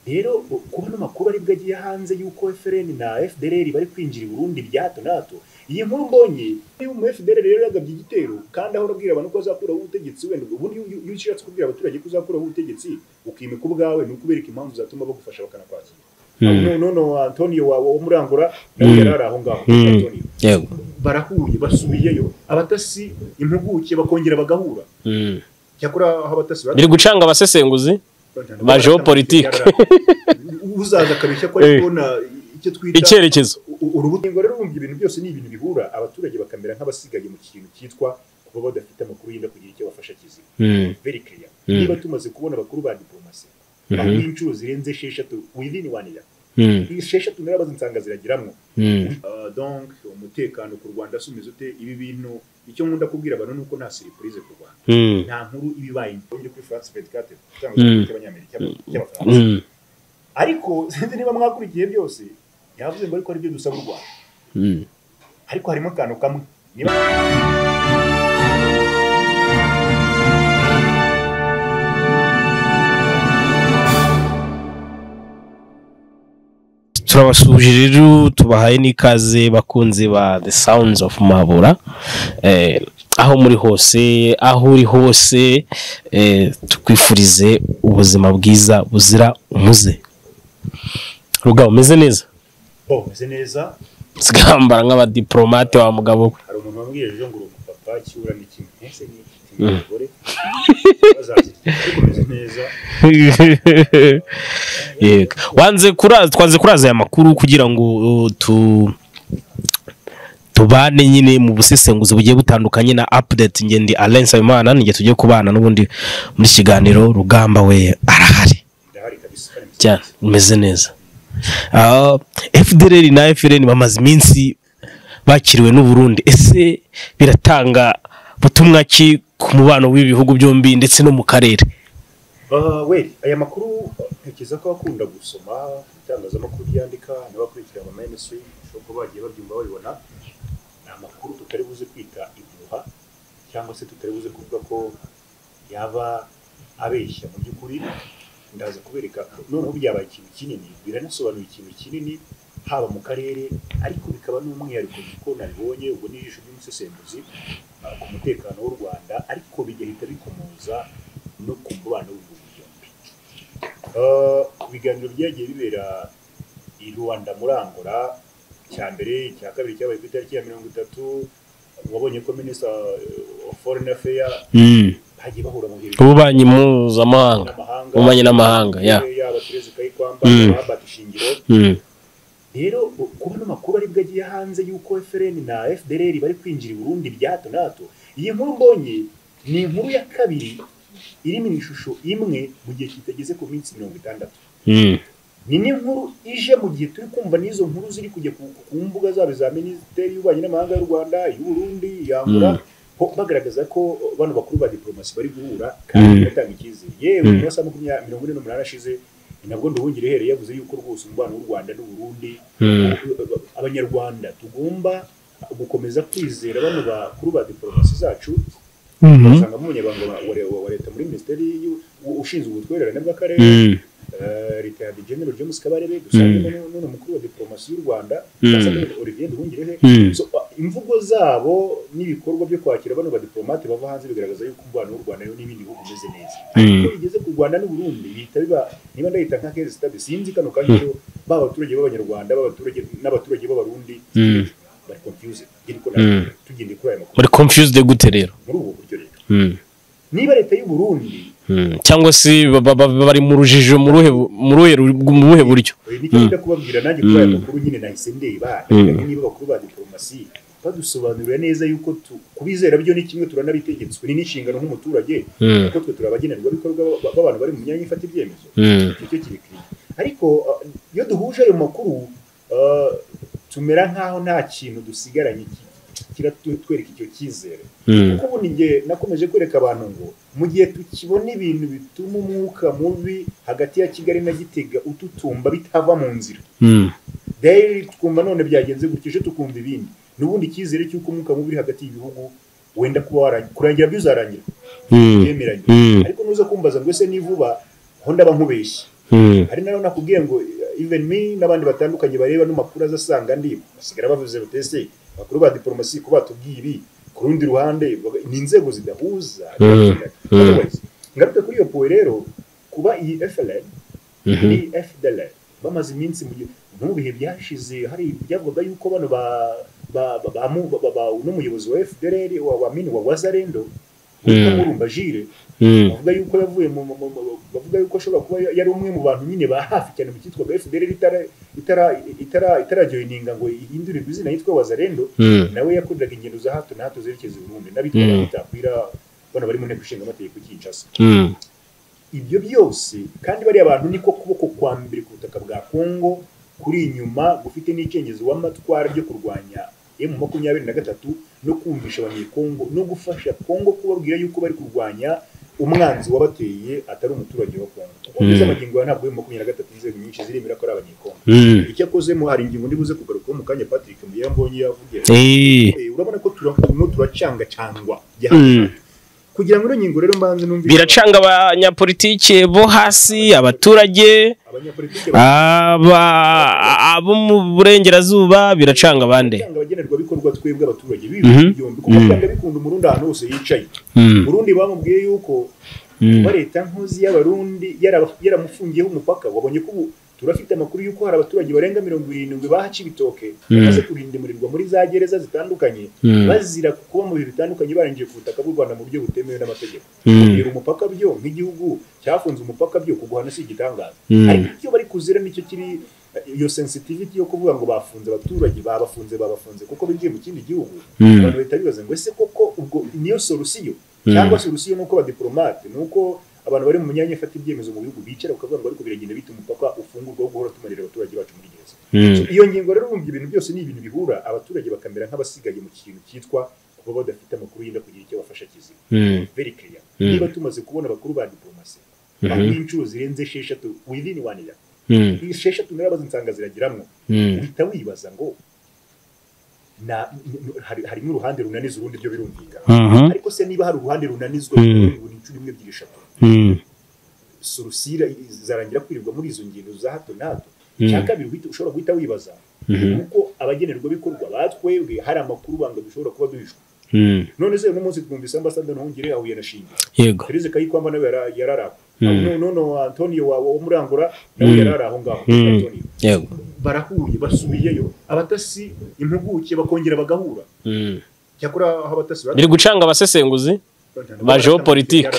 rero kuba ano makuru aribwo agiye hanze y'uko FRN na FDLR bari kwinjira i Burundi bya hato na hato iyi nkuru mbonye niba umu FDLR rero yagabye igitero kandi ahora abwira abantu ko azakuraho ubutegetsi wenda ubundi iyo ushatse kubwira abaturage ko uzakuraho ubutegetsi ukimika ubwawe ni ukubereka impamvu zatuma bagufasha bakanakwakira noneho antonio wawe umurangura nawe yari ari aho ngaho yego barahuye basubiyeyo abatasi impuguke bakongera bagahura cyakora aho abatasi bari biri gucanga abasesenguzi ba geopolitique uzaza akabeshya ko ari kubona icyo twita icyerekezo urubuto ingo rero urumva ibintu byose ni ibintu bihura abaturage bakamera nk'abasigaye mu kintu cyitwa kuba badafite amakuru yenda kugira icyo bafasha kizima Mm. very clear niba tumaze kubona abakuru ba diplomasi bahuye inshuro zirenze esheshatu within one year Mm. esheshatu narabaze insanga ziragiramwo Mm. Uh, donc umutekano ku rwanda se umeze ute ibi bintu icyo nkunda kubwira abantu ni uko nta surprise ku rwanda Mm. nta nkuru iba ibaye iri kuri france 24 Mm. cyangwa cy'abanyamerika cy'abafaransa Mm. ariko sinzi niba mwakurikiye byose yavuze ngo ariko ari byo dusaba u rwanda Mm. ariko harimo akantu kamwe niba turabasuhuje rero tubahaye n'ikaze bakunzi ba the sounds of mabura eh, aho muri hose aho uri hose eh, tukwifurize ubuzima bwiza buzira umuze rugabo umeze neza bo meze neza zigambara nk'abadiplomate wa mugabo we hari umuntu wambwiye ejo ngo uri umupapa cyura ni kimwe ese ni iki ni umugore bazakirya ariko meze neza yego wanze kuraza twanze kuraza aya makuru kugira ngo uh, tu tubane nyine mu busesenguzi bugiye butandukanye na update nge ndi Alain Nsabimana nige tujye kubana n'ubundi muri kiganiro rugamba we arahari ndahari kabisa kandi meze cyane umeze neza Ah, FDLR na FRN bamaze iminsi bakiriwe n'u Burundi ese biratanga butumwa ki ku mubano w'ibihugu byombi ndetse no mu karere we aya makuru ntekereza ko akunda gusoma itangazamakuru ryandika n'abakurikira ama mainstream bashobora kuba bagiye babyumva babibona ni amakuru tutari buze kwita ibihuha cyangwa se tutari buze kuvuga ko yaba abeshya mu by'ukuri ndaza kubereka noneho byabaye ikintu kinini biranasobanura ikintu kinini haba mu karere ariko bikaba n'umwihariko kuko nabibonye ubwo ni ijisho ry'umusesenguzi ah, ku mutekano w'u rwanda ariko bigahita bikomoza no ku mubano w'ibihugu byombi Ah, ibiganiro byagiye bibera i rwanda muri angola icya mbere icya kabiri cyabaye ku itariki ya mirongo itatu wabonye ko minisita wa foreign affair mm. hagiye bahura mu bihe ububanyi mpuzamahanga n'amahanga ububanyi n'amahanga ya yaba Therese Kayikwamba Mm. Robert Shingiro Mm. rero kuba ano makuru aribwo agiye hanze y'uko FRN na FDLR bari kwinjira i Burundi bya hato na hato iyi nkuru mbonye ni inkuru ya kabiri iri mu ishusho imwe mu gihe kitageze ku minsi mirongo itandatu Mm. ni n'inkuru ije mu gihe turi kumva n'izo nkuru ziri kujya ku, ku mbuga zabo za minisiteri y'ububanyi n'amahanga y'u rwanda y'uburundi yambura bagaragaza ko bano bakuru ba diplomasi bari guhura kandi Mm. batanga icyizere yewe Mm. mu masaha makumyabiri mirongo ine n'umunani ashize ni nabwo nduhungire uhereye yavuze yuko rwose umubano w'u rwanda n'uburundi Mm. abanyarwanda tugomba gukomeza kwizera bano bakuru ba diplomasi zacu usangamo umunyabanga wa- wa wa leta muri minisiteri y'u- ushinzwe ubutwererane bw'akarere Mm. Eh, Retired General James Kabarebe dusangemo n'uno mukuru wa diplomasi y'u Rwanda Mm. Cassandra Olivier Nduhungirehe Mm. So, uh, imvugo zabo n'ibikorwa byo kwakira bano badiplomate bava hanze bigaragaza yuko umubano w'u Rwanda n'ibindi bihugu umeze neza Mm. ariko bigeze ku Rwanda n'u Burundi bihita biba niba ndahita nka case study sinzi kano kanya rero, baba abaturage b'abanyarwanda b'abaturage n'abaturage b'abarundi Mm. bari confused Ngiri ko Mm. na- tugendeye kuri aya makuru muri confused gute rero muri ubu buryo rero Mm. niba leta y'u Burundi Mm. cyangwa se ba- ba- ba- bari mu rujijo mu ruhe mu ruhe ru- mu buhe buryo Eh, nicyo nida kubabwira nanjye kuri aya makuru nyine nahise ndeba ndabona niba bakuru ba diplomasi badusobanurira neza yuko tu- kubizera byo ni kimwe turanabitegetswe ni n'inshingano nk'umuturage Mm. kuko twe turi abagenerwabikorwa ba- b'abantu bari mu myanya ifata ibyemezo Mm. icyo kiri kure ariko uh, iyo duhuje ayo makuru uh, tumera nk'aho nta kintu dusigaranye ki- kiratwereka icyo cyizere Mm. kuko ubu ni njye nakomeje kwereka abantu ngo mu gihe tukibona ibintu bituma umwuka mubi hagati ya kigali na gitega ututumba bitava mu nzira Mm. dayari twumva none byagenze gutya ejo tukumva ibindi n'ubundi icyizere cy'uko umwuka mubi uri hagati y'ibihugu wenda kuba warangira kurangira byuzarangira Mm. byemeranye Mm. ariko nuza kumbaza ngo ese ni vuba aho ndaba nkubeshye Mm. hari nayo nakubwiye ngo even me n'abandi batandukanye bareba n'amakuru azasanga ndi basigara bavuze bati ese abakuru ba diporomasi ko batubwiye ibi ku rundi ruhande baga- ni inzego zidahuza mm. Otherwise, ngaruke kuri iyo puwe rero kuba iyi FLN Mhm. ni FDLR bamaze iminsi mu gihe mu bihe byashize hari byavugaga yuko bano ba ba ba- ba ba- ba- ba- n'umuyobozi wa FDLR wa wa mini wa Wazarendo witwa Mm. Murumba Jire Mm. bavuga yuko yavuye mu mu- mu- mu- bavuga yuko ashobora kuba ya- yari umwe mu bantu nyine ba hafi cyane mu cyitwaga FDLR itara itara itara itarajoyininga ngo ihindurirwe izina yitwa Wazarendo Mm. nawe yakoreraga ingendo za hato na hato zerekeza i Burundi Mm. n'abitwa bitakwira bano bari mu nteko ishinga amategeko i Kinshasa Mm. ibyo byose kandi bariya bantu niko kuboko kwa mbere ku butaka bwa kongo kuri inyuma gufite n'icengezo w'amatwara ryo kurwanya emu makumyabiri na gatatu no kumvisha abanyekongo no gufasha kongo kubabwira yuko bari kurwanya umwanzi wabateye atari umuturage wa kongo ubwiza Mm. amagingo ya ntabwo emu makumyabiri na gatatu inzego nyinshi ziremera ko ari abanyekongo Mm. icyakozemo hari ingingo ndibuze kugarukaho mu kanya patrick muyambonye yavugira Eh. Eh, urabona ko tura- turimo turacangacangwa bya hato na Mm. hato. kugira ngo ino ngingo rero mbanze numvise biracanga abanyapolitike bo hasi abaturage abanyapolitike aba abo mu burengerazuba biracanga abandi Cyangwa abagenerwabikorwa twebwe abaturage Mhm. bibi byombi kuko Mhm. byanga bikunda umurundi ahantu hose yicaye Mm. Burundi bamubwiye yuko Mm. kuba leta nkozi y'abarundi yara- yaramufungiyeho umupaka wabonye ko ubu turafite amakuru y'uko hari abaturage barenga mirongo irindwi bahaca ibitoke Mhm. bamaze kurindimurirwa muri za gereza zitandukanye Mhm. bazira kuba mu bihe bitandukanye barinjiye ku butaka bw'u rwanda mu buryo butemewe n'amategeko Mhm. kubwira umupaka byo nk'igihugu cyafunze umupaka byo kuguhana si igitangaza Mhm. ariko icyo bari kuzira nicyo kiri iyo sensitivity yo kuvuga ngo bafunze abaturage babafunze babafunze kuko binjiye mu kindi gihugu Mhm. abantu bahita bibaza ngo ese koko ubwo niyo solusiyo cyangwa solusiyo ni uko abadiplomate ni uko abantu bari mu myanya ifata ibyemezo mu bihugu bicara bakavuga ngo ariko biragenda bita umupaka ufungurwa wo guhora tumarira abaturage bacu muri gereza Mm. iyo ngingo rero urumva ibintu byose ni ibintu bihura abaturage bakamera nk'abasigaye mu kintu cyitwa kuba badafite amakuru yenda kugira icyo bafasha kizima Mm. very clear Mm. niba tumaze kubona abakuru ba diplomasi Mhm. aho inshuro zirenze esheshatu within one year Mm. esheshatu narabaze nsanga zirageramo Mm. uhita wibaza ngo na n- hari- harimo uruhande runaniza urundi byo birumvikana Mhm. ariko se niba hari uruhande runanizwa Mm. buri nshuro imwe ebyiri eshatu Mm. sorosira zarangira kwirirwa muri izo ngendo za hato na hato Mm. icya kabiri uhita- ushobora guhita wibaza Mhm. kuko abagenerwabikorwa batwebwe hari amakuru banga dushobora kuba duhishwe Mm. none se uno munsi twumvise ambasade ntuhungire ahuye na shinge yego Therese Kayikwamba nawe yara- yarari aho Mm. Noneho- noneho Antonio wa wa Murangura nawe Mm. yarari aho ngaho Mm. Antonio. yego barahuye basubiyeyo abatasi impuguke bakongera bagahura Mm. cyakora aho abatasi bari- biri gucanga abasesenguzi ba geopolitique.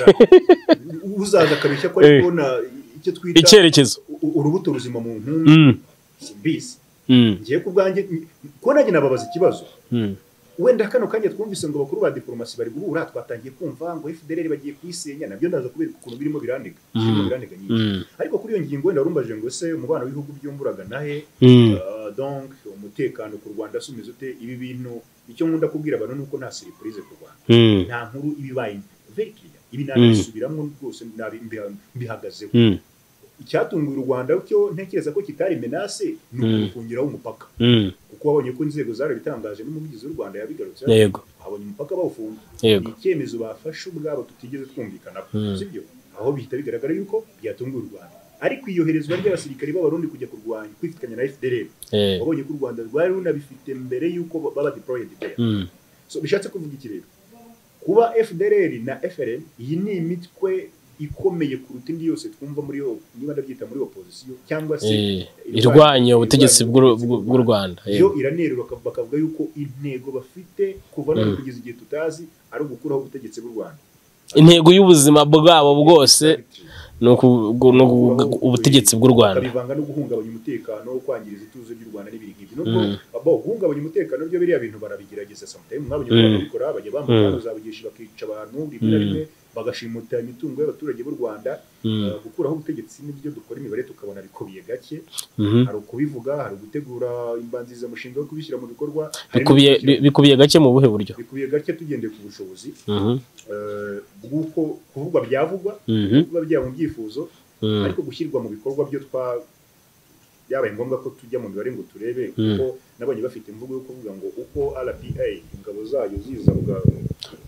uzaza akabeshya ko ari kubona icyo twita icyerekezo u- urubuto ruzima mu ntumbi Mm. bisi Mm. ngiye ku bwanjye kuba nanjye nababaza ikibazo Mm. wenda kano kanya twumvise ngo abakuru ba diporomasi bari guhura twatangiye kumva ngo FDLR bagiye kuyisenya nabyo ndaza kubera ukuntu birimo birandega birimo birandega nyinshi Mm. ariko kuri iyo ngingo wenda warumbaje ngo ese umubano w'ibihugu byumburaga nahe Mm. Uh, donc umutekano ku rwanda se umeze ute ibi bintu icyo nkunda kubwira abantu ni uko nta siripurize ku rwanda Mm. nta nkuru ibibaye very clear ibi Mm. nabisubiramo rwose nabi- mbi- mbihagazeho Mm. icyatunguye u rwanda cyo ntekereza ko kitari menase ni Mm. ukufungiraho umupaka Mm. kuko wabonye ko inzego zarabitangaje n'umuvugizi w'u rwanda yabigarutse yego habonye umupaka bawufunga ni yego icyemezo bafashe ubwabo tutigeze twumvikanaho Mm. sibyo aho bihita bigaragara yuko byatunguye u rwanda ariko iyoherezwa ry'abasirikari b'abarundi kujya kurwanya kwifatanya na fdr Eh. wabonye ko u rwanda rwari runabifite mbere y'uko baba deployed there Mm. so bishatse kuvuga iki rero kuba fdrr na frn iyi ni imitwe ikomeye kuruta indi yose twumva muri yo niba ndabyita muri opozisiyo cyangwa se Eh, irwanya ubutegetsi bw'u- bw'u bw'u Rwanda yo yego iranerura baka- bakavuga yuko intego bafite kuva none Mm. kugeza igihe tutazi ari ugukuraho ubutegetsi bw'u rwanda intego y'ubuzima bwabo bwose ni uku- gu- ni uku- gu- ubutegetsi bw'u Rwanda bakabivanga no guhungabanya umutekano no kwangiriza ituze ry'u Rwanda n'ibiri nk'ibyo nubwo Mm. abo guhungabanya umutekano byo biriya bintu barabigerageza sometimes mwabonye Mm. ko babikora bajya bambara Mm. intwaro za bugeshi bakica abantu rimwe na Mm. rimwe bagashimuta imitungo y'abaturage b'u Rwanda Mm. Uh, gukuraho ubutegetsi n'ibyo dukora imibare tukabona bikubiye gake Mhm. hari ukubivuga hari ugutegura imbanzirizamushinga yo kubishyira mu bikorwa hari bikubiye no kubishyira- bi- bikubiye gake mu buhe buryo bikubiye gake tugendeye ku bushobozi Mhm. uh, bw'uko kuvugwa byavugwa Mhm. kuba byaba mu byifuzo Mm. ariko gushyirwa mu bikorwa byo twa byabaye ngombwa ko tujya mu mibare ngo turebe Mm. kuko nabonye bafite imvugo yo kuvuga ngo uko rpa ingabo zayo ziza buga-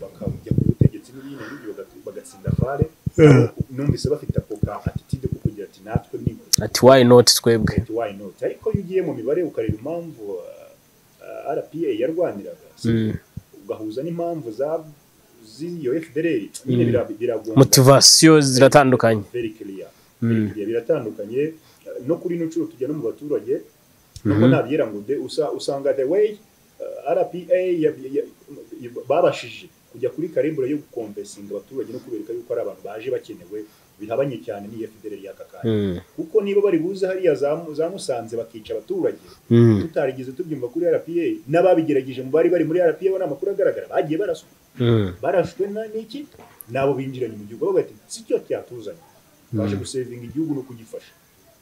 bakajya ku butegetsi n'ibindi n'ibyo bagatsinda fare numvise bafite ako ka atitide ko kugira ati natwe ni ati wayi noti twebwe ati wayi noti ariko iyo ugiye mu mibare ukareba impamvu uh, rpa yarwaniraga Mm. ugahuza n'impamvu za z'iyo fdr nyine bira- biragomba motivasiyo ziratandukanye very clear Mm. Igihe biratandukanye eh, no kuri ino nshuro tujya no mu baturage nubwo nabyera ngo de usa- usanga the way eh, rpa ya- ya- babashije kujya kuri karimbure yo gukomvesinga abaturage no kubereka yuko ari abantu baje bakenewe bihabanye cyane n'iyo federali y'aka kanya Mm. kuko niba bari buze hariya za Mu- za musanze bakica abaturage Mm. tutarigeze tubyumva kuri rpa n'ababigerageje mu bari bari muri rpa bo ni amakuru agaragara bagiye baraswa Mm. barashwe na n'iki nabo binjiranye mu gihugu bavuga ati si cyo cyatuzanye twaje gusevinga igihugu no kugifasha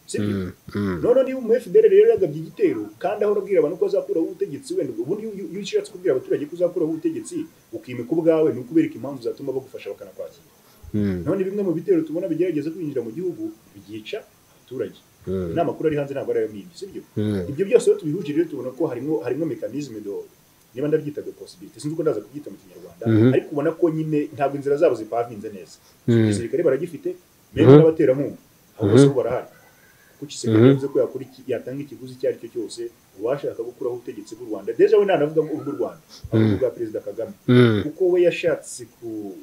sibyo Mm. Mm. none niba umu FDR rero yagabye igitero kandi ahora abwira abantu ko azakuraho ubutegetsi wenda ubundi iyo- iyo ushatse kubwira abaturage ko uzakuraho ubutegetsi ukimika ubwawe ni ukubereka impamvu zatuma bagufasha bakanakwakira Mm. none bimwe mu bitero tubona bigerageza kwinjira mu gihugu byica abaturage Mm. n'amakuru ari hanze ntabwo ari ayo mwibye sibyo Mm. ibyo byose rero tubihuje rero tubona ko harimo harimo mekanizme do niba ndabyita de possibility sinzi uko ndaza kubyita mu kinyarwanda Mhm. ariko ubona ko nyine ntabwo inzira zabo zipavinze neza Mhm. igisirikare baragifite Mhm. mbere n'abaterankunga abo bose bo barahari kuko igisirikare Mhm. yavuze ko yakora iki- yatanga ikiguzi icyo ari cyo cyose uwashaka gukuraho ubutegetsi bw'u rwanda deja we ntanavuga ngo ubw'u rwanda ahubwo ubwa perezida kagame Mm. kuko we yashatse ku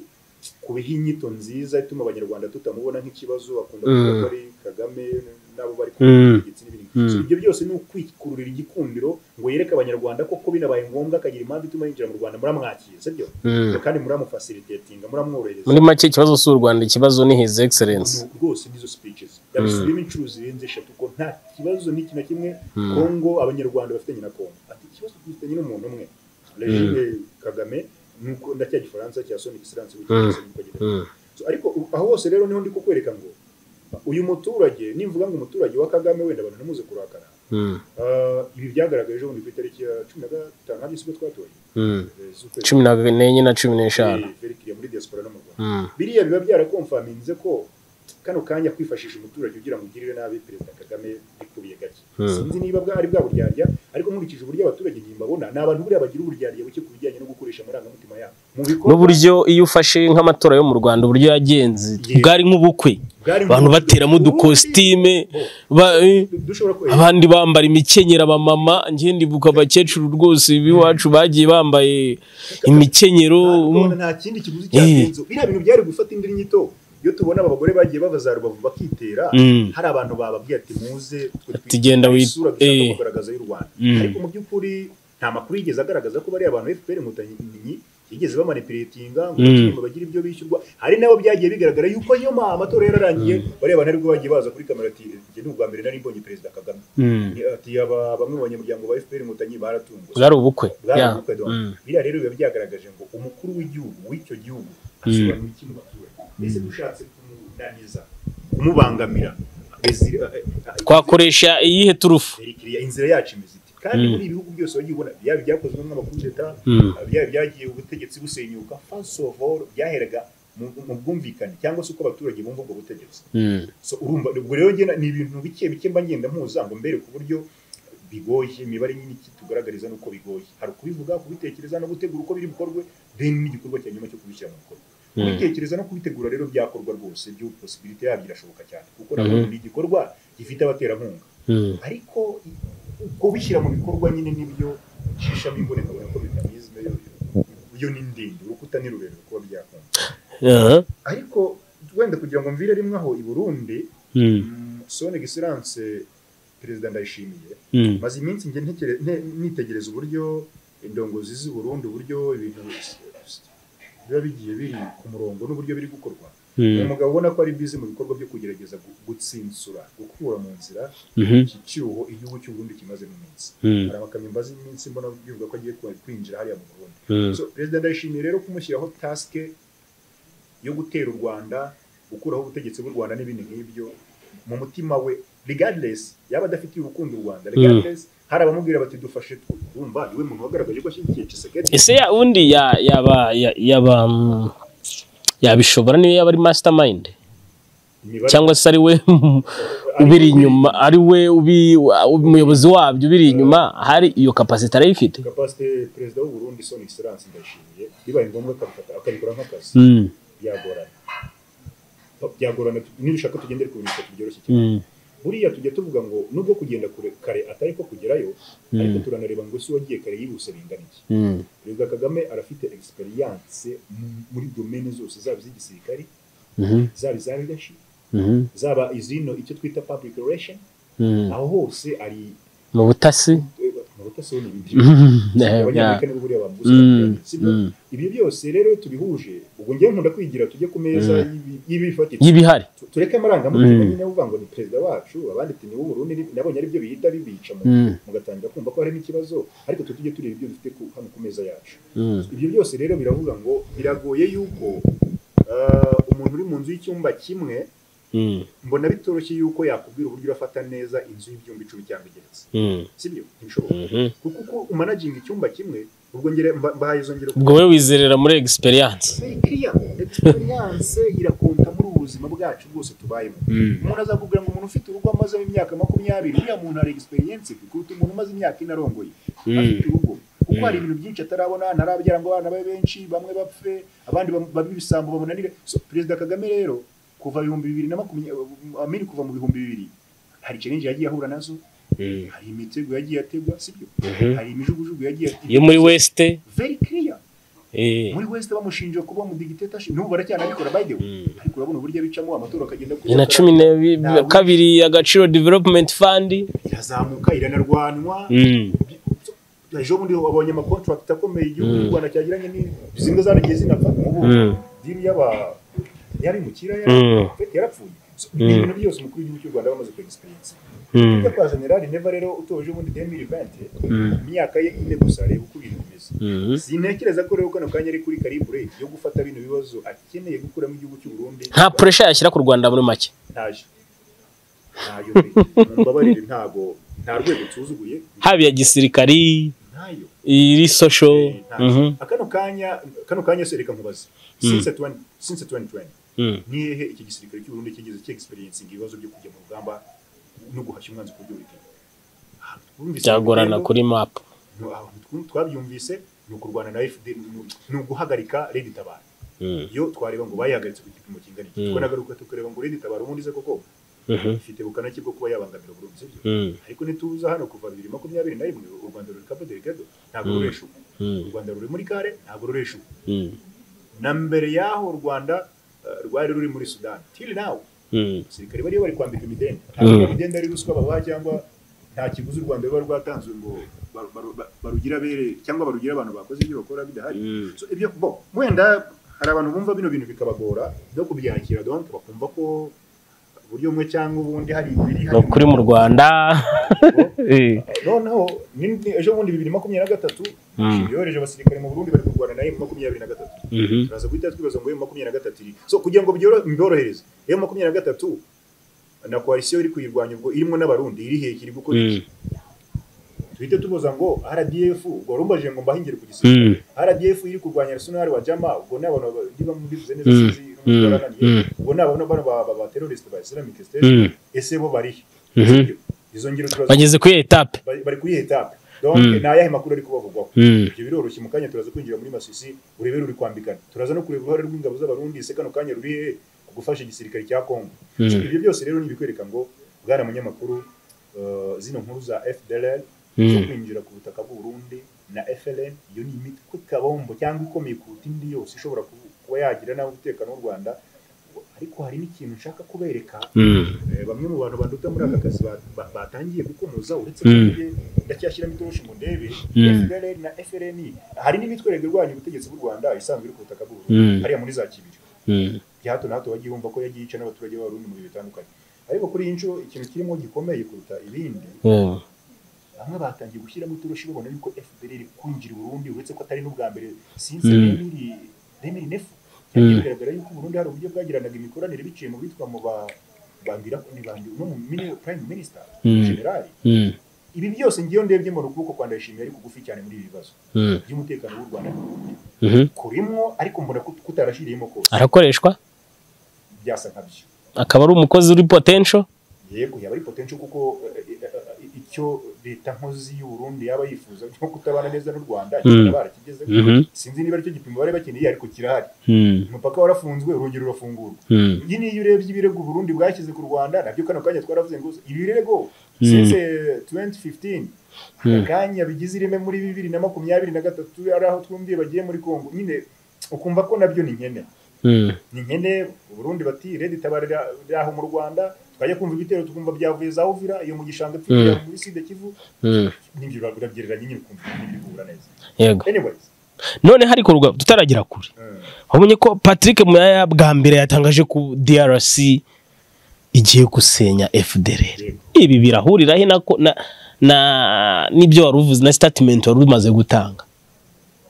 kubiha inyito nziza ituma abanyarwanda tutamubona nk'ikibazo akunda kuvuga Mm. ko ari kagame n'abo bari ku Mm. butegetsi n'ibindi Mm. So, ibyo byose ni ukwikururira igikundiro ngo yereke abanyarwanda ko ko binabaye ngombwa akagira impamvu ituma yinjira mu rwanda muramwakira sibyo Mm. kandi muramufacilitatinga muramworohereza muri make ikibazo si u rwanda ikibazo ni his excellence Ubu rwose n'izo speeches yabisubiyemo inshuro zirenze eshatu ko nta kibazo n'iki na kimwe kongo abanyarwanda bafitanye na kongo ati ikibazo dufitanye n'umuntu umwe regime kagame nuko ndacyagifaransa cya sonic silence w'icyongereza niko gitwa. Mm. So, ariko u- aho hose rero niho ndi kukwereka ngo uyu muturage nimvuga ngo umuturage wa kagame wenda abantu ntimuze kurakara Mm. Ah, ibi byagaragaye ejo bundi ku itariki ya cumi na gatanu hari isoko twatoye Mm. eh, z'ukwezi cumi na nenye na cumi n'eshanu Eh, very clear, muri diaspora no mu rwanda Mm. biriya biba byarakomfaminze ko kano kanya kwifashisha umuturage ugira ngo ugirire nabi perezida kagame bikubiye gake Hmm. sinzi niba bwa ari bwa buryarya ariko nkurikije uburyo abaturage ntimbabona ni abantu buriya bagira uburyarya buke ku bijyanye no gukoresha amarangamutima yabo mu bikorwa n'uburyo iyo ufashe nk'amatora yo mu rwanda uburyo yagenze Yeah. bwari nk'ubukwe bwari abantu nk'uburyo bateramo ubundi udukositime ba- eh, du- dushobora ko abandi bambara imikenyero abamama ngende buka abakecuru rwose b'iwacu bagiye bambaye imikenyero Ntabwo nta kindi kiguzi Eh. cyagenze biriya bintu byari gufata indi nyito iyo tubona aba bagore bagiye bava za rubavu bakitera Mm. hari abantu bababwiye ati muze twe Ati twiteze genda wi- isura dushaka eh. kugaragaza y'u Rwanda Mm. ariko mu by'ukuri nta makuru yigeze agaragaza ko bariya abantu FPR inkotanyi yigeze bamanipuletinga ngo Mm. bakiriye ngo bagire ibyo bishyurwa hari nabo byagiye bigaragara yuko iyo ma- amatora yararangiye bariya bantu aribwo bagiye baza kuri kamera ati njye ni ubwa mbere nari mbonye perezida Kagame Mm. ati aba bamwe mu banyamuryango ba FPR inkotanyi baratunguwe bwari ubukwe Yeah. bwarabuka do Mm. biriya rero biba byagaragaje ngo umukuru w'igihugu w'icyo gihugu asobanura iki mu baturage ese dushatse kumunaniza kumubangamira Ezi- eh, eh, twakoresha iyihe turufu Eritrea, inzira yacu imeze ite kandi muri ibihugu byose wagiye ubona byaba ibyakozwe n'amakuru leta Mm. byaba byagiye ubutegetsi busenyuka first of all byaheraga mu mu bwumvikane cyangwa se uko abaturage bumva ubwo butegetsi Mm. so urumva ubwo rero njye na- ni ibintu bike bike mba ngenda mpuza ngo mbere ku buryo bigoye imibare nyine iki tugaragariza nuko bigoye hari ukubivuga kubitekereza no gutegura uko biri bukorwe then n'igikorwa cya nyuma cyo kubishyira mu bikorwa kubitekereza no kubitegura rero byakorwa rwose byo posibility yabyo irashoboka cyane kuko nabwo ni igikorwa gifite abaterankunga Mm. ariko i- kubishyira mu bikorwa nyine nibyo shishamo imbonekabona ko mekanizme yo yo ni ndende urukuta ni rurerure kuba byakunda Aha. ariko wenda kugira ngo mvire rimwe aho i burundi Mm. Mm, sone gisilance perezida ndayishimiye Mm. maze iminsi njye ntekere- nte- nitegereza uburyo indongozi z'i Burundi uburyo ibintu s- s- biba bigiye biri ku murongo n'uburyo biri gukorwa ni Mm. umugabo ubona ko ari bize mu bikorwa byo kugerageza gu- gutsinsura gukura mu nzira Mhm. iki cyuho igihugu cy'u Burundi kimaze mu minsi Mm. hari amakamyo mbaze iminsi mbona bivuga ko agiye kwa- kwinjira hariya mu Burundi Mm. So, perezida ndayishimiye rero kumushyiraho tasike yo gutera u rwanda gukuraho ubutegetsi bw'u rwanda n'ibindi nk'ibyo mu mutima we regardless yaba adafitiye urukundo u rwanda regardless hari abamubwira bati dufashe twumva niwe muntu wagaragaje ko ashyigikiye Tshisekedi ese ya undi ya- yaba ya- yaba mm, yabishobora niyo yaba ari mastermind Imibare- cyangwa se ari we ubiri inyuma ari we ubi- wa- umuyobozi wabyo ubiri inyuma hari iyo kapasite arayifite capacity perezida w'u burundi son excellence ndayishimiye bibaye ngombwa akabifata akabikora nk'akazi Mm, byagorana byagorana tu- nibishaka tugendere ku bintu bitatu byoroshye cyane mm, buriya tujya tuvuga ngo nubwo kugenda kure kare atari ko kugerayo ariko turanareba ngo si wagiye kare yihuse binganiye Mm. perezida kagame arafite egisperiyanse muri domene zose zaba iz'igisirikari Mhm. zaba iza leadership Mhm. zaba izino icyo twita public relation Mm. aho hose ari mu butasi mu butasi we n'ibindi Mhm. Yeah, yeah. abanyamerika nibo buriya bamubuza Mm. sibyo Mm. ibyo byose rero iyo tubihuje ubwo njyewe nkunda kwigira tujye ku meza Mm. y'ibi- y'ibifatika y'ibihari Tu- tureke amarangamutima Mm. nyine uvuga ngo ni perezida wacu abandi ati ni w'uburundi ni- nabonye aribyo bihita bibica mu- Mm. mugatangira kumva ko harimo ikibazo ariko twe tujye tureba ibyo dufite ku- hano ku meza yacu Mm. ibyo byose rero biravuga ngo biragoye yuko ah, umuntu uri mu nzu y'icyumba kimwe Mm. mbona bitoroshye yuko yakubwira uburyo urafata neza inzu y'ibyumba icumi cyangwa igeretse Mm. sibyo ntibishoboka Mhm. kuko uko umanaginga icyumba kimwe ubwo ngere mba- mbahaye izo ngero ubwo wowe wizerera muri egisperiyanse serikiya egisperiyanse irakonta muri ubu buzima bwacu bwose tubayemo umuntu azakubwira ngo umuntu ufite urugo amazemo imyaka makumyabiri uriya muntu hari egisperiyense kuruta umuntu umaze imyaka ine arongoye afite urugo kuko hari ibintu byinshi atarabona ntarabyara ngo abana babe benshi bamwe bapfe abandi bam- babe ibisambo bamunanire So, perezida kagame rero kuva ibihumbi bibiri na makumyabiri amini kuva mu bihumbi bibiri hari challenge yagiye ahura nazo hari imitego yagiye ategwa sibyo hari imijugujugu yagiye iyo muri wesite very clear eh. muri west bamushinje kuba mu dictatorship n'ubu baracyanabikora by the way Mm. ariko urabona uburyo abicamo amatora akagenda ni na cumi na bi- Ntawe. kabiri agaciro development fund irazamuka iranarwanwa Mm. ejo bundi abonye amakontrakt akomeye igihugu Mm. cy'u rwanda cyagiranye ni zimwe zaragiye zinapfa ubu Mm. diri y'aba y'abimukira yari Mm. yarapfuye So, ni ibintu byose umukuru w'igihugu cy'u rwanda bamaze kuegisperiensa Mm. ibyo kwa generali neva rero utoje ubundi demiri vente Mm. imyaka ye ine gusa areba uko ibintu bimeze Mhm. sintekereza ko rero kano kanya ari kuri karibure yo gufata bino bibazo akeneye gukuramo igihugu cy'u burundi nta puresha yashyira ku rwanda muri make ntayo ntayo pe. mumbabarire ntago nta rwego nsuzuguye haba iya gisirikari ntayo iri sosho Eh, ntayo. Mhm. kano kanya kano kanya se reka nkubaze since 20 since 2020 Mm. ni hehe iki gisirikare cy'u Burundi kigeze cye experience ibibazo byo kujya mu rugamba no guhashya umwanzi ku buryo buteye Twumvise byagorana ibitero, kuri mapu no, aho tw- twabyumvise ni ukurwana na FDL ni- ni uguhagarika Lady Tabara Mm. iyo twareba ngo bayihagaritse ku gipimo kingana iki Mm. twona garuka tukareba ngo Lady Tabara ubundi se koko Mhm. ifite bukana ki bwo kuba yabangamira Burundi sibyo Mm. ariko ntituza hano kuva bibiri makumyabiri na rimwe u rwanda ruri kapo delegado ntabwo Mm. ruresha ubu u Mm. rwanda ruri muri kare ntabwo ruresha ubu Mm. na mbere y'aho u rwanda eh, rwari ruri muri sudani tiri nawu Mm. abasirikare bariyo bari kwambika imidende Mm. ntabwo imidende ari ruswa babaha cyangwa nta kiguzi u rwanda ruba rwatanzwe ngo baru- baru- ba- barugire abere cyangwa barugire abantu bakoze ibyo bakora bidahari Mm. So, ibyo bo wenda hari abantu bumva bino bintu bikabagora byo kubyakira donc bakumva ko uburyo bumwe cyangwa ubundi hari ibiri ni ukuri mu rwanda Eh. noneho ni- ni- ejo bundi bibiri makumyabiri na gatatu Mm. yohereje abasirikare mu burundi bari kurwana nayo makumyabiri na gatatu Mhm. turaza guhita twibaza ngo iyo makumyabiri na gatatu iri so kugira ngo byoro- mborohereze iyo makumyabiri na gatatu na koalisiyo iri kuyirwanya ubwo irimo n'abarundi iri hehe iri gukora Mm. iki duhite tubuza ngo rdf ubwo warumbaje ngo mbahingire ku gisirikare Mm. rdf iri kurwanya arsenal wa jama ubwo ni abantu ndiba mbivuze neza Mm. sinzi Mm. n'umutorananiye. Mm. ubwo ni abantu bano ba- ba- ba terrorist ba islamic state Mm. ese bo bari he? Mhm. izo ngero turaza bageze kuri iyo etape bari bari kuri etape donc Mm. ni ayahe makuru ari kubavugwaho Mm. ibyo biroroshye mu kanya turaza kwinjira muri masisi urebere uri kwambikana turaza no kureba uruhare rw'ingabo z'abarundi ese kano kanya ruri hehe mu gufasha igisirikare cya congo Mm. ibyo byose rero ni ibikwereka ngo bwana munyamakuru eh, zino nkuru za fdlr zo Mm. kwinjira ku butaka bw'uburundi na fln iyo ni imitwe kabombo cyangwa ikomeye kuruta indi yose ishobora ku- kuba yagira nabi umutekano w'u rwanda ariko hari n'ikintu nshaka kubereka Mm. Eh, bamwe mu bantu banduta muri aka kazi ba- ba- batangiye gukomoza uretse ko Mm. njye ndacyashyiramo itoroshi ngo ndebe Mm. FDLR na FRN hari n'imitwerego irwanya ubutegetsi bw'u Rwanda isanzwe iri ku butaka bw'u Mm. Burundi hariya muri za Kibiri Mm. bya hato na hato bagiye bumva ko yagiye yica n'abaturage b'abarundi mu bihe bitandukanye ariko kuri iyi nshuro ikintu kirimo gikomeye kuruta ibindi Mm. bamwe batangiye gushyiramo itoroshi babona yuko FDLR iri kwinjira i Burundi uretse ko atari n'ubwa mbere sinzi Mm. remiri remiri nefu cyagiye bigaragara yuko u Burundi hari uburyo bwagiranaga imikoranire biciye mu bitwa mu ba bandira ni bandi no mu mini- prime minister Mm. generali Mm. ibi byose ngiyo ndebye mbona ukuboko kwa ndayishimiye ari kugufi cyane muri ibi bibazo Mm. by'umutekano w'u Rwanda Mhm. kurimwo ariko mbona kut- kutarashyiriyemo kose arakoreshwa byasa nkabyo akaba ari umukozi uri potential yego yaba ari potential kuko eh, eh, eh, icyo leta nkozi y'u Burundi yaba yifuza cyo kutabana neza n'u Rwanda kikaba barakigezeho Mhm. sinzi niba aricyo gipimo bari bakeneye ariko kirahari Hmm. umupaka warafunzwe urugero rurafungurwa Hmm. iyi niyo urebye ibirego Burundi bwashyize ku Rwanda nabyo kano kanya twaravuze ngo ibi birego Mm. since eh, 2015 Mm. akanya bigize ireme muri bibiri na makumyabiri na gatatu ari aho twumviye bagiye muri Congo nyine ukumva ko nabyo ni nkene Hmm. ni nkene Burundi bati redi tabarira aho mu Rwanda twajya kumva ibitero tukumva byavuye za Uvira iyo mu gishanga pfira muri Sud Kivu Hmm. n'ibyo urabyereranye nyine ukumva n'ibyo uhura neza yego anyways noneho ariko ruga- tutaragira kure mm. wabonye ko patrick muyaya bwa mbere yatangaje ko drc igiye gusenya fdr ibi birahurira he na ko- na na n'ibyo wari uvuze na statement wari umaze gutanga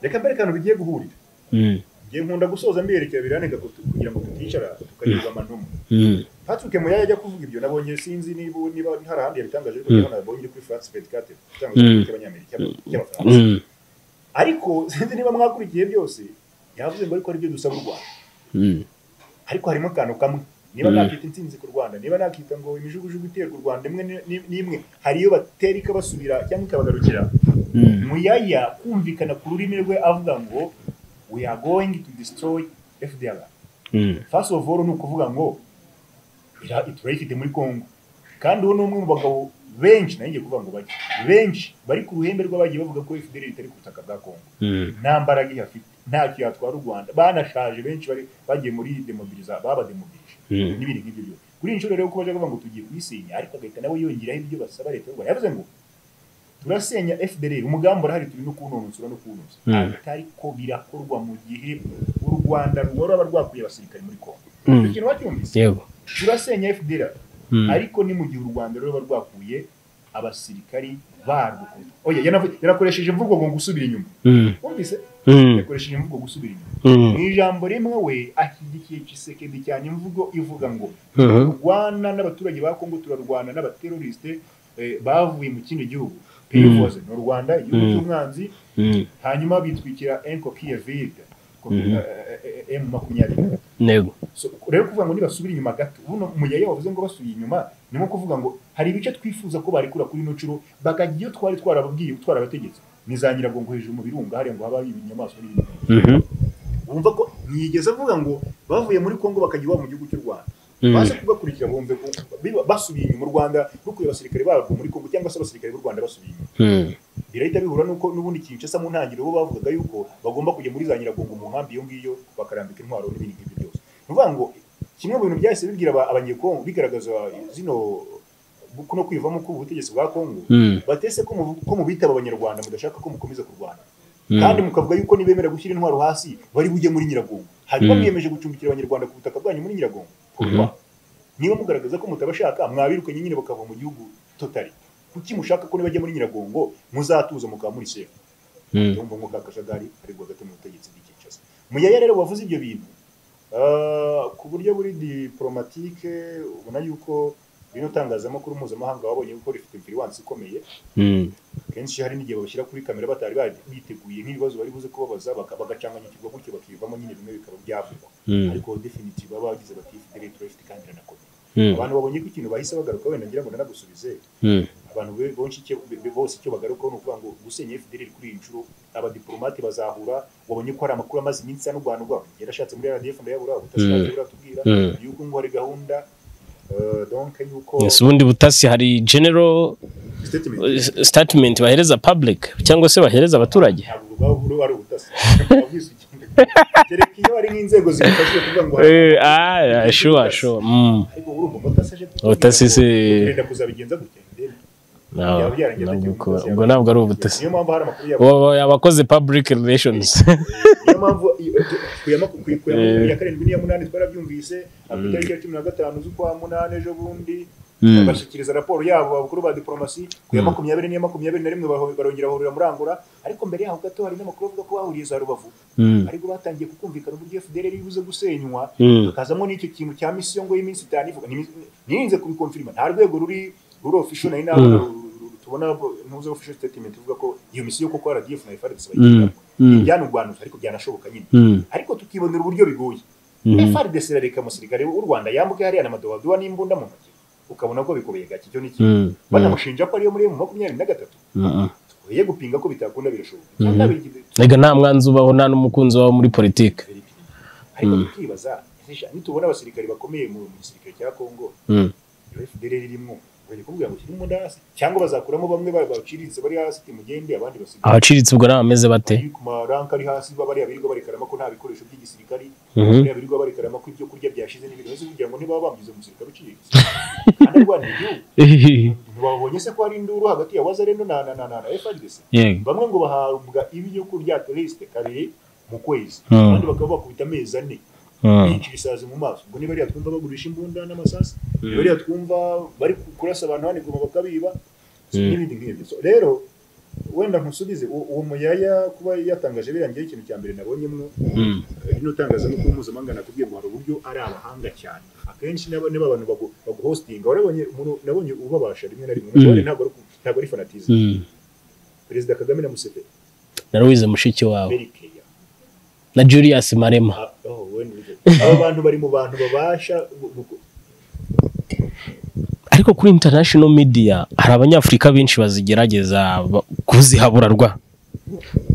reka mbere kantu bigiye guhurira Mm, ngiye nkunda gusoza mberekera biraneka ko- kugira ngo tuticara tukareba amantumu mm, Patrick Moya yajya kuvuga ibyo nabonye sinzi niba niba hari ahandi yabitangaje ariko Mm. ndabona nabonye iri kuri France 24 itangazamakuru Mm. ry'abanyamerika ry'abafaransa mm, ariko sinzi niba mwakurikiye byose yavuze ngo ariko ari byo dusaba u Rwanda mm, ariko harimo akantu kamwe niba Mm. nakita intsinzi ku Rwanda niba nakita ngo imijugujugu iterwa u Rwanda imwe ni- ni- n'imwe hari iyo batera ikabasubira cyangwa ikabagarukira mm, muyaya kumvikana ku rurimi rwe avuga ngo we are going to destroy FDR mm, first of all ni ukuvuga ngo ira iturayifite muri congo kandi uwo ni umwe mu bagabo benshi nayo ngiye kuvuga ngo bake benshi bari ku ruhembe rw'abagiye bavuga ko fdr itari ku butaka bwa congo mm, nta mbaraga ihafite ntacyo yatwara u rwanda banashaje benshi bari bagiye muri demobiliza babademobilije Mm. n'ibindi nk'ibyo byose kuri iyi nshuro rero ko baje bavuga ngo tugiye kuyisenya ariko agahita nawe yongeraho ibyo basaba leta y'u rwanda yavuze ngo turasenya fdr umugambi urahari turi no kuwunonosora no kuwunoza Mm. ariko birakorwa mu gihe u rwanda rwaba rwakuye abasirikare muri congo Mm. ikintu wacyumvise yego turasenya fdr Mm. ariko ni mu gihe u rwanda rwaba rwakuye abasirikari barwo oya yanavu- yanakoresheje imvugo ngo gusubira inyuma Mm, wumvise mm, yakoresheje imvugo gusubira inyuma mu mm, ijambo rimwe we ashyigikiye cisekedi cyane imvugo ivuga ngo mhm, turwana n'abaturage ba kongo turarwana n'abaterorisite eh, bavuye mu kindi gihugu peyivoze ni u rwanda igihugu Mm. cy'umwanzi mm, hanyuma bitwikira enko kiyevide Mhm. emu makumyabiri yego So, rero kuvuga ngo nibasubira inyuma gato buno muyaya wavuze ngo basubiye inyuma ni nko kuvuga ngo hari ibice twifuza ko barekura kuri ino nshuro bakajya iyo twari twarababwiye twarabategetse nizangira ngo hejuru mu birunga hariya ngo haba inyamaswa n'ibindi Mhm, bumva ko ntiyigeze avuga ngo bavuye muri congo bakajya iwabo mu gihugu cy'u rwanda Mm. baze kugakurikira bumve ko biba- basubiye inyuma u rwanda rukuye abasirikare barwo muri congo cyangwa se abasirikare b'u rwanda basubiye inyuma mm, birahita bihura nuko n'ubundi kinshasa mu ntangiriro bo bavugaga yuko bagomba kujya muri za nyiragongo mu nkambi iyo ngiyo bakarambika intwaro n'ibindi nk'ibyo byose ni ukuvuga ngo kimwe mu bintu byahise bibwira aba- abanyekongo bigaragaza zino kuno kwivamo k'ubutegetsi bwa kongo mm, batese ko muvu- ko mubitaba abanyarwanda mudashaka ko mukomeza kurwana Mm. kandi mukavuga yuko nibemera gushyira intwaro hasi bari bujye muri nyiragongo hanyuma Mm. mwiyemeje gucumbikira abanyarwanda ku butaka bwanyu muri nyiragongo Pourquoi? niba mugaragaza ko mutabashaka mwabirukanye nyine bakava mu gihugu totari kuki mushaka ko nibajya muri nyiragongo muzatuza mukaba muri sefu mm, urumva ngo ka kajagari aregwa hagati mu butegetsi bw'i Kinshasa muyaya rero wavuze ibyo bintu ah, ku buryo buri diplomatike ubona yuko bino tangazamakuru mpuzamahanga babonye ko rifite influence ikomeye mm, kenshi hari n'igihe babashyira kuri kamera batari bari- biteguye nk'ibibazo bari buze kubabaza baka- bagacanganyikirwa gutyo bakivamo nyine bimwe bikaba byavugwa Mm. ariko definitive baba bagize bati fidele turafite kandi iranakomeye mm, abantu babonye ko ikintu bahise bagaruka wenda ngira ngo nanagusubize mm, abantu be- benshi icyo- be- be- bose icyo bagarukaho ni ukuvuga ngo gusenya fdr kuri iyi nshuro abadiplomate bazahura wabonye ko hari amakuru amaze iminsi anuganurwa yarashatse muri rdf ndayabura Mm. ubutashatse buratubwira Mm. yuko ngo hari gahunda eh, donc yuko Yes, ubundi butasi hari general Statement. eh, statement bahereza public cyangwa se bahereza abaturage ntabwo urwaho buru ari ubutasi Wabwize ikintu. kereka iyo hari nk'inzego zibifashije kuvuga ngo Eh, ah, ah, sure, sure, mm, ariko urumva ubutasi aje kutubwira Ubutasi ngo si- urenda kuzabigenza gutya ndebe. no, Byaba byarageze ntabwo gutya, uko- umukozi ubwo yaba- ntabwo ari ubutasi niyo mpamvu hari amakuru yabo Ubu yabakoze public relations niyo mpamvu iyo- ku ya maku- ku ya- ku ya makumyabiri ya karindwi n'iya munani twarabyumvise ah, ku itariki ya cumi na gatanu z'ukwa munani ejo bundi Mm. bashyikiriza raporo yabo abakuru ba diplomasi ku ya makumyabiri n'iya makumyabiri na rimwe baho- barongera bahurira murangura ariko mbere yaho gato hari n'amakuru avuga ko bahuriye za rubavu Mm. ariko batangiye kukumvikana uburyo fdr iri buze gusenywa Mm. hakazamo n'icyo kintu cya misiyo ngo y'iminsi itanu ivuga nirinze kubikomfirima nta rwego ruri ruri official nari nabona Mm. ru- ru- ru- tubona ntuze official statement ivuga ko iyo misiyo koko RDF na FRDC Mm. bayigiramo Mm. byanurwanuza ariko byanashoboka nyine Mm. ariko tukibonera uburyo bigoye Mhm. FRDC irareka umusirikare w'u Rwanda yambuke hariya na madobadoba n'imbunda mu ntoki ukabona ko bikubeye gake icyo ni kimwe Mm, mm, banamushinja ko ariyo muri emu makumyabiri na gatatu mm, mm. twoye gupinga ko bitakunda birashoboka Mhm. cyangwa bigire- Erega nta mwanzi ubaho nta n'umukunzi wawe muri politiki ariko Mm. tukibaza ese nitubona abasirikare bakomeye mu mu gisirikare cya Kongo Mm, iyo FDLR irimo bari kuvuga ngo kirimo hasi cyangwa bazakuramo bamwe ba- baciriritse bari hasi ati mugende abandi basigara abaciriritse ubwo ari abameze bate bari ku maranka ari hasi ba bariya birirwa barekarama ko nta bikoresho by'igisirikare Mhm. bariya birirwa barekarama ko ibyo kurya byashize n'ibintu bose kugira ngo niba bambize umusirikare uciriritse kandi arwanira igihugu ntibabonye se ko hari induru hagati ya wazarendo na na na na na FARDC yego bamwe ngo bahabwa ibyo kurya at least kabiri mu kwezi Mm. abandi bakaba bakubita amezi ane Mm, bica ibisazi mu maso ubwo niba ariya twumva bagurisha imbunda n'amasasu Mm. niba ariya twumva bari ku- kurasa abantu baniguma bakabiba so, Mm. n'ibindi nk'ibyo So, rero wenda nkusubize u- uwo muyaya kuba yatangaje birangiye ikintu cya mbere nabonyemo mm, rino tangazamakuru mpuzamahanga nakubwiye ngo hari uburyo ari abahanga cyane akenshi nabo niba abantu bagu- baguhostinga warabonye umuntu- nabonye ubabasha rimwe na rimwe Mm. Umugore ntabwo ari ku- ntabwo ari fanatize mm. perezida kagame na museveni narawize mushiki wawe very care. na julius marema Ah, oh, we ni- abo bantu bari mu bantu babasha gu- gu- ariko kuri international media hari abanyafurika benshi bazigerageza ba- kuzihabura rwa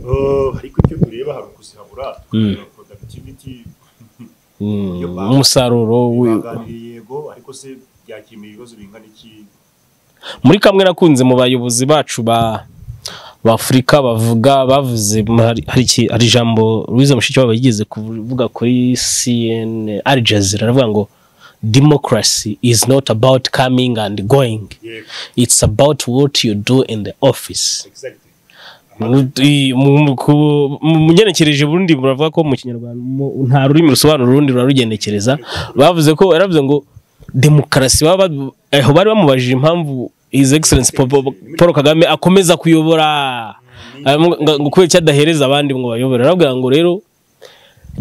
Oh, ariko icyo tureba hari ukuzihabura Mm. productivity Mm, umusaruro wi- baganiriye yego ariko se byakemura ibibazo bingana iki muri kamwe nakunze mu bayobozi bacu ba b'afurika bavuga bavuze mu- hari- hari iki- hari ijambo Louise Mushikiwabo yigeze kuvuga kuri CNN Al Jazeera aravuga ngo democracy is not about coming and going yego it's about what you do in the office exactly Mu- mu- ku- mu munyerekereje burundi buravuga ko mu kinyarwanda mu- nta rurimi rusobanura urundi rurarugenekereza bavuze ko yaravuze ngo demokarasi baba ba- eh, bari bamubajije impamvu his excellence Paul- Paul Paul Kagame akomeza kuyobora Ah, ngo- ngo ngo kubera icyo adahereza abandi ngo bayobore arabwira ngo rero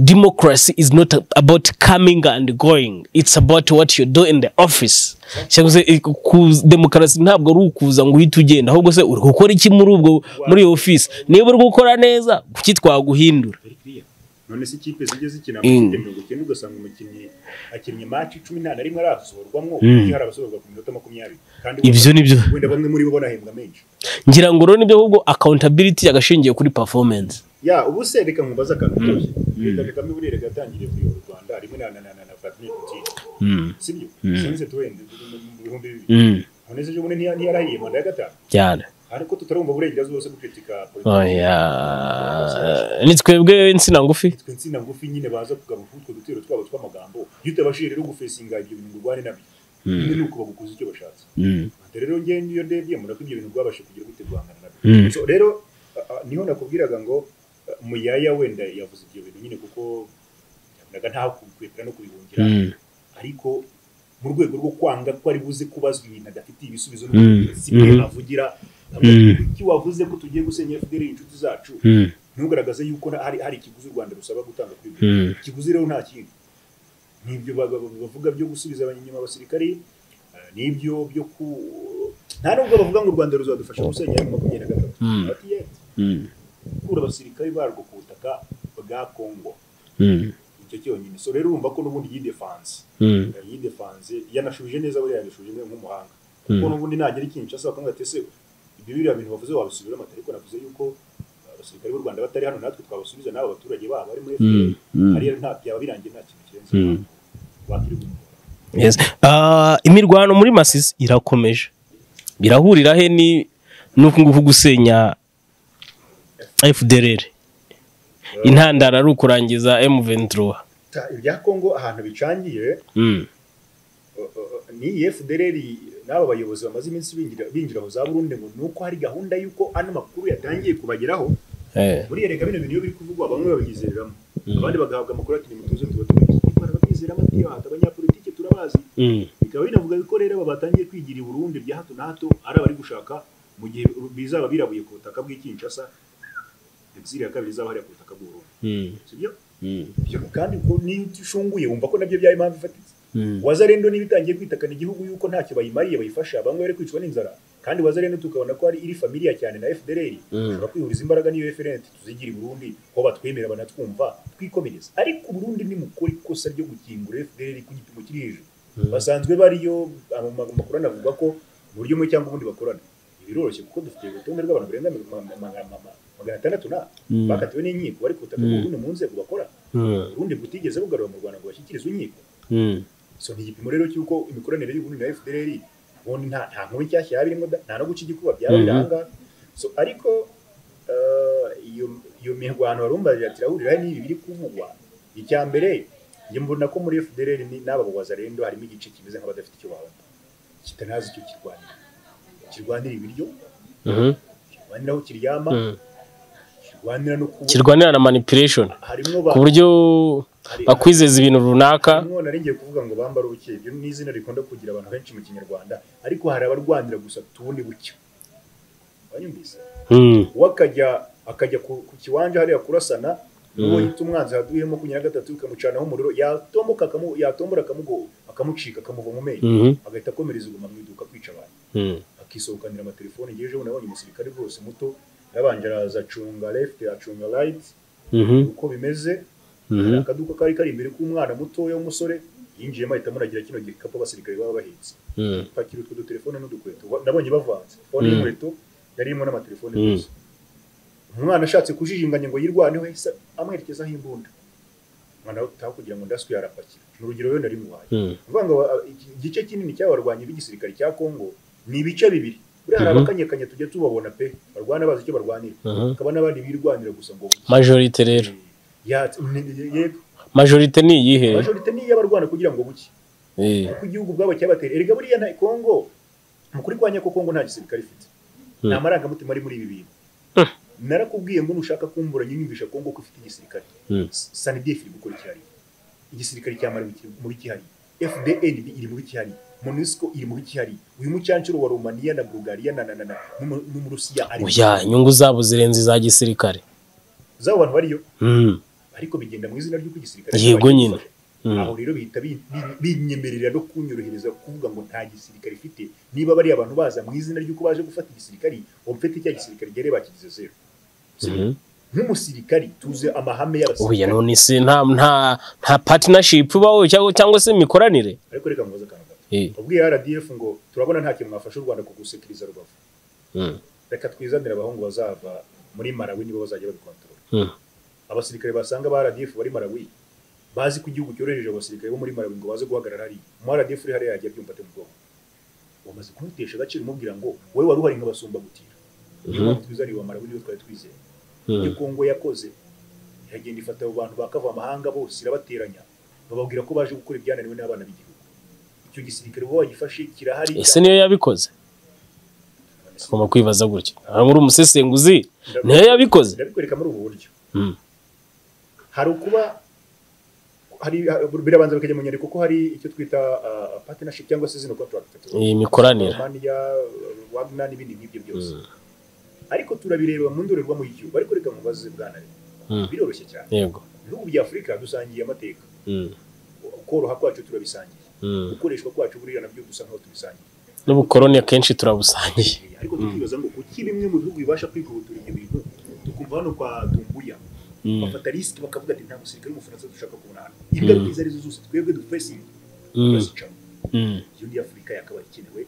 democracy is not about coming and going it's about what you do in the office cyangwa se eh, ku- demokarasi ntabwo ari ukuza ngo uhite ugenda ahubwo se uri gukora iki muri ubwo muri iyo office niba uri gukora neza kuki twaguhindura very clear none se ikipe zijya zikina Mm. amakipe mirongo icyenda ugasanga umukinnyi akinnye match icumi nta na rimwe arasohorwamo Mm. iyo hari abasohorwa ku minota makumyabiri kandi Ibyo ni byo. wenda bamwe muri bo banahembwa menshi ngira ngo rero nibyo ahubwo accountability yagashingiye kuri performance ya ubu se reka nkubaza akantu kose perezida kagame buriya reka yatangiriye kuyobora u rwanda rimwe na na na na na vladimir putin sibyo sinzi tuwende mu bihumbi bibiri Mm, none se ubundi ntiya- ntiyarahiye manda ya gatanu cyane ariko tutarumva uburenganzira bwose guceceka politiki oya ni twebwe insina ngufi twe insina ngufi nyine baza kugaba utwo dutero twabo tw'amagambo iyo utabashije rero gufesinga ibyo bintu ngo urwane nabyo nyine ni uko bagukoze icyo bashatse Ati, rero ngewe niyo ndebye mbona ko ibyo bintu rwabashe kugira gute guhangana nabyo Mm. So, rero a- a- niho nakubwiraga ngo a, muyaya wenda yavuze ibyo bintu nyine kuko yabonaga ntaho kubikwepera no kubihungira Mm. ariko mu rwego rwo kwanga ko ari buze kubazwa ibintu adafitiye ibisubizo Mm. si bimwe Mm. avugira Mm. kuki wavuze ko tugiye gusenya FDL inshuti zacu Mm. ntugaragaze yuko na- hari hari ikiguzi u Rwanda rusaba gutanga kuri ibyo Mm. ikiguzi rero nta kindi n'ibyo ba- ba- bavuga byo gusubiza abanyuma abasirikari eh, n'ibyo byo ku nta nubwo bavuga ngo u Rwanda ruzadufasha gusenya mu makumyabiri na gatatu Mm. Bati, "Yeah, Mm. gukura abasirikari barwo ku butaka bwa Kongo Mm. icyo cyonyine so rero urumva ko n'ubundi yidefanse Mm. yidefanze yanashubije neza buriya yanashubije neza nk'umuhanga Mm. kuko n'ubundi nagira ikintu cyose bakamubwira ati ese ibyo biriya bintu bavuze wabisubiramo ati ariko navuze yuko uh, abasirikare b'u rwanda batari hano natwe twabasubiza n'abo baturage babo bari muri Mm. FPR Mm. hariya nta byaba birangiye nta kintu kirenze Mm. abantu. wakiri gukora Yes. Ah, imirwano muri masisi irakomeje birahurira he ni n'uku nguku gusenya fdr intandaro ari ukurangiza m23 Ta- ibya kongo ahantu bicangiye Mm. uh, uh, ni FDLR n'aba bayobozi bamaze iminsi binjira binjira mu za Burundi ngo nuko hari gahunda yuko ano makuru yatangiye kubageraho Eh. muri reka bino bintu iyo biri kuvugwa bamwe babyizereramo Mm. abandi bagahabwa amakuru ati nimutuze tuba tubizi babyizeramo ati "Ah, abanyapolitike turabazi Mm. bikaba binavuga ko rero aba batangiye kwigira i Burundi bya hato na hato ari abari gushaka mu gihe bizaba birabuye ku butaka bw'i Kinshasa exil ya kabiri izaba hariya ku butaka bw'u Burundi Mm. sibyo Mm. Ibyo kandi ko niyo ushunguye wumva ko nabyo byaye impamvu ifatitse Mm. wazarendo niba itangiye kwitakana igihugu yuko ntacyo bayimariye bayifasha bamwe bari kwicwa n'inzara kandi wazarendo tukabona ko ari iri familiya cyane na FDLR dushobora kwihuriza imbaraga n'iyo FRN tuzigira i Burundi ko batwemera banatwumva twikomereza ariko Burundi nimukora ikosa ryo gukingura FDLR ku gipimo kiri hejuru basanzwe bariyo amakuru anavuga ko mu buryo bumwe cyangwa ubundi bakorana biroroshye kuko dufite urutonde rw'abantu barenga ma- ma- ma- ma- magana atandatu na bakatiwe n'inkiko bari kutaka Mm. ubundi mu nzego bakora urundi butigeze bugarura mu rwanda ngo bashyikirizwe inkiko so ni igipimo rero cy'uko imikoranire y'ubundi na fdr ubundi nta nta nkuru nshyashya yaba irimo da nta no guca igikuba byaba Mhm. biri ahangaha so ariko eh, iyo iyo mirwano warumbaje ati irahurira n'ibi biri kuvugwa icya mbere njye mbona ko muri fdr ni- n'aba bawaza rero harimo igice kimeze nk'abadafite icyo babona kitanazi icyo kirwanira kirwanira ibiryo kirwanira aho kiryama kirwanira no kuba kirwanira na manipulation harimo ku buryo hari- bakwizeza ibintu runaka Harimo nari ngiye kuvuga ngo bambara ubuke ibyo ni izina rikunda kugira abantu benshi mu kinyarwanda ariko hari abarwanira gusa tubundi bucyo wanyumvise Mm. uwo akajya akajya ku, ku kiwanja hariya kurasana n'uwo Mm. yita umwanzi haduye makumyabiri na gatatu bikamucanaho umuriro yatomboka akamu- yatombora akamugo akamucika akamuva mu menyo Mhm. agahita akomereza iguma mu iduka kwica abantu Mm. akisohokanira amatelefone ngeje ubu nabonye umusirikare rwose muto yarabanje araza acunga left acunga right Mhm. uko bimeze Mhm. akaduka kari kari imbere k'umwana mutoya w'umusore yinjiyemo ahita amuragira kino gikapu abasirikare baba bahetse Mm. pakira utwo dutelefone n'udukweto Wa- nabonye bavanze fone Mm. y'inkweto yari irimo n'amatelefone Mm. gusa umwana ashatse kujijinganya ngo yirwaneho se amwerekezaho imbunda umwana utaha kugira ngo ndaswe yarapakira ni urugero rero nari muhaye Mm. uvuga ngo a- iki- igice kinini cy'abarwanyi b'igisirikare cya Kongo ni ibice bibiri buriya hari Mhm. abakanyakanya tujya tubabona pe barwana bazi icyo barwanira Mhm. hakaba n'abandi birwanira gusa ngo majorite rero yatse ni- yego majorite ni iyihe majorite niyo abarwana kugira ngo buke Eh. kuko igihugu ubwabo cyabatera erega buriya nta kongo mu kuri kwa nyako kongo nta gisirikare ifite Hmm. nta marangamutima ari muri ibi bintu narakubwiye ngo nushaka kumbura nyiyumvisha kongo ko ifite igisirikare Hmm. S- SNDF iri gukora icyari igisirikare cya mali muri cyari FDNB iri muri cyari MONUSCO iri muri cyari uyu mucyancuro wa Romania na Bulgaria na na na na n'umu- n'umurusiya ari oya inyungu zabo zirenze iza gisirikare zabo abantu bariyo Mm. ariko bigenda mu izina ry'uko igisirikare Yego kibasha nyine. gufasha. aho Mm. rero bihita bi- bi- binyemerera no kunyorohereza kuvuga ngo nta gisirikare ifite niba bariya abantu baza mu izina ry'uko baje gufata igisirikare uba mfite cya gisirikare gere bakigize zero Mhm. nk'umusirikari tuze amahame oya y'abasirikare none se nta nta nta partnership ibaho cyangwa cyangwa se imikoranire ariko reka mubaze akantu gato Eh. wabwiye RDF ngo turabona nta kintu mwafasha u Rwanda kugusekiriza rubavu Mm. reka twizanire abahungu bazava muri Malawi nibo bazajya babikontorora Mm. abasirikare basanga ba RDF bari Malawi bazi ko igihugu cyoroheje abasirikare bo muri Malawi ngo baze guhagarara hariya mu RDF uri hariya yagiye abyumva ate mu bwonko wamaze kumutesha agaciro umubwira ngo wowe wari uhari nk'abasumbagutira niyo mpamvu twizaniye wa Malawi niyo twari twizeye ibyo Mm. Kongo yakoze iragenda ifata abo bantu bakava amahanga bose irabateranya bababwira ko baje gukora ibyananiwe n'abana b'igihugu icyo gisirikare wowe wagifashe kirahari ese niyo yabikoze tugomba kwibaza gutya aha muri umusesenguzi niyo yabikoze ndabikwereka muri ubu buryo Mm. hari ukuba hari birabanza bakajya mu nyandiko ko hari icyo twita ah, partnership cyangwa se zino contract iyi mikoranire Romania, Wagner n'ibindi nk'ibyo byose ariko turabireba mu ndorerwamo y'igihugu ariko reka mubaze bwana Mm. biroroshye cyane yego ibihugu bya afurika dusangiye amateka Mm. koroha kwacu turabisangiye Mm. gukoreshwa kwacu buriya nabyo dusa nkaho tubisangiye n'ubukoroni akenshi turabusangiye ariko tukibaza ngo kuki bimwe mu bihugu bibasha kwihutura ibyo bintu tukumva hano kwa dumbuya Mm. bafata risiki bakavuga ati nta musirikare w'umufaransa dushaka kubona hano ingaruka izo arizo zose twebwe dupesingi Mm. turazicaho Mm. iyo ndi afurika yakabaye ikenewe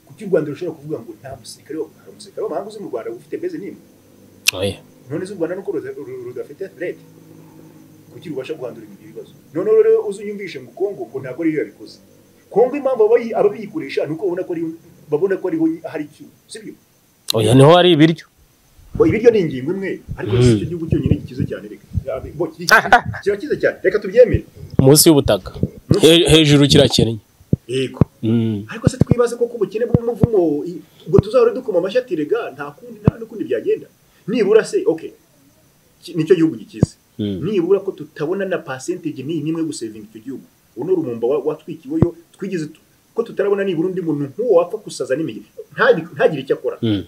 kuki u rwanda rushobora kuvuga ngo nta musirikare wa- hari umusirikare w'amahanga uzi mu rwanda ufite beze nimwe Oya. none se u rwanda nuko ruda- ru- rudafite rete kuki rubasha guhandura ibyo bibazo noneho rero uzunyumvishe ngo kongo ngo ntabwo ariyo yabikoze kongo impamvu abayi- ababiyikoresha ni uko babona ko ari- babona ko ariho hari icyuho sibyo oya niho hari ibiryo Bo, ibiryo ni ingingo imwe ariko Mm. si icyo gihugu cyonyine gikize cyane reka Yabe- bo, ki- ki- kirakize cyane reka tubyemere munsi y'ubutaka He- hejuru kirakennye yego Mm. ariko se twibaze koko ubukene bw'umuvumo i- ubwo tuzahora dukoma amashyi ati rega nta kundi nta n'ukundi byagenda nibura se okay ki- nicyo gihugu gikize Mm. nibura ko tutabona na percentage ni nimwe gusevinga icyo gihugu uwo ni urumumba wa- watwikiweyo twigeze tu- ko tutarabona nibura undi muntu nk'uwo wapfa gusaza n'imigi ntabi- ntagire icyo akora Mm.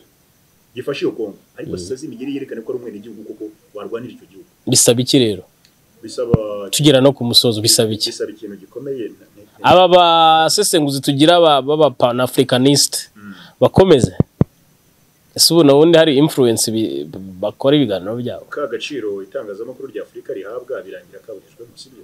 gifashe iyo kongo ariko saza imigeri yerekane ko ari umwenegihugu koko warwanira icyo gihugu bisaba iki rero bisaba tugera no ku musozo bisaba iki bisaba ikintu gikomeye nta- nta- aba basesenguzi tugira aba- b'aba panafricanistes Mm. bakomeze ese ubu ubundi hari influence bi- bakora ibiganiro byabo ka gaciro itangazamakuru rya afurika rihabwa birangira kaburijwemo sibyo